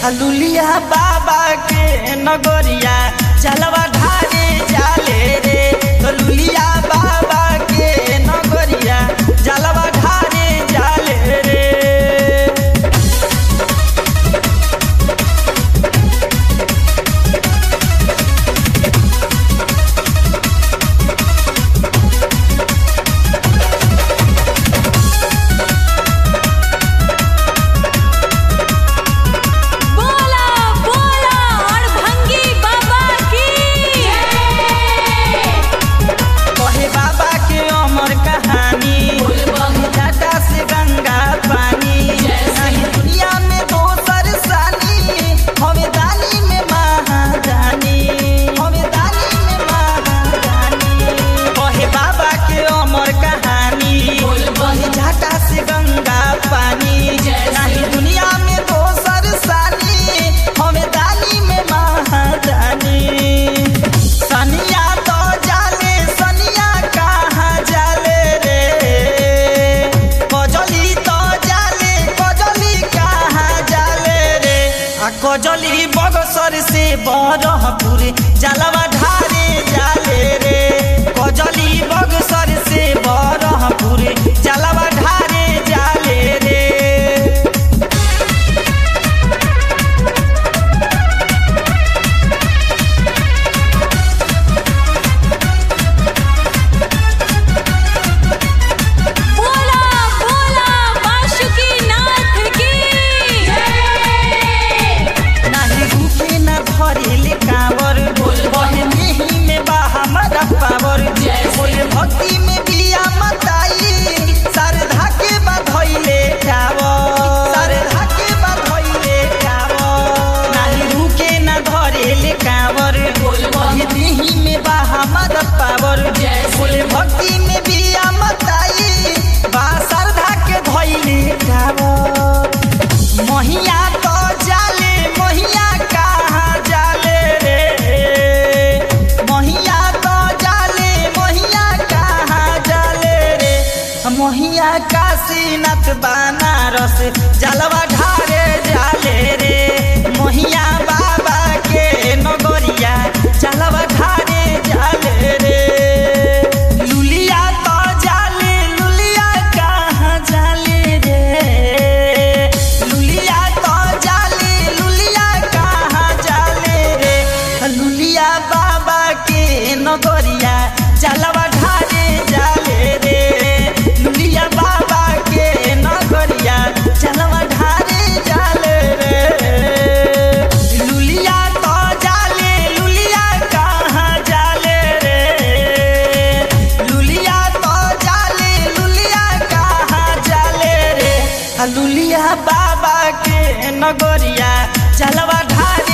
हलुलिया बाबा के नगरिया चलवा ढारे जाले रे हलुलिया बाबा के नगरिया जलवा ढारे जाले रे बोला बोला अड़भंगी बाबा की कहे बाबा के अमर कहानी घाटा से गंगा पानी नहीं दुनिया में दोसर सानी हमें दानी में महादानी हमें दानी में महादानी कहे बाबा के अमर कहानी घाटा से गंगा पानी नहीं दुनिया में दोसर सानी हमें दानी में महादानी सनिया तो जाले सनिया कहाँ जाले रे कजली तो जाले कजली कहाँ जाले रे आ कजली बगसर से बरहपुर जलवा ढारे जाले रे कजली बगसर से बरहपुर जलवा ढारे जाले रे बोला बोला बासुकी नाथ की नाही भूखे न धरेले कांवर बहे मेही में बा हमारा पावर बोले भक्ति में बिया मताई सरधा के बधइले कावर सरधा के बधइले कावर नाही भूखे न धरेले कांवर बहे मेही में बा हमारा पावर बोले भक्ति में बिया मताई बा सरधा के धइले कावर महिया तो जाले महिया कहाँ जाले रे महिया तो जाले महिया कहाँ जाले रे महिया काशीनाथ बनारस जलवा ढारे जाले रे महिया बाबा के नगरिया जलवा ढारे जाले रे लुलिया तो जाले लुलिया कहाँ जाले रे लुलिया तो जाले लुलिया कहाँ जाले रे लुलिया बाबा के नगरिया जलवा ढारे जाले रे लुलिया बाबा के नगरिया जलवा ढारे जाले रे लुलिया तो जाले लुलिया कहाँ जाले रे लुलिया तो जाले लुलिया कहाँ जाले रे आ लुलिया बाबा के नगरिया जलवा ढार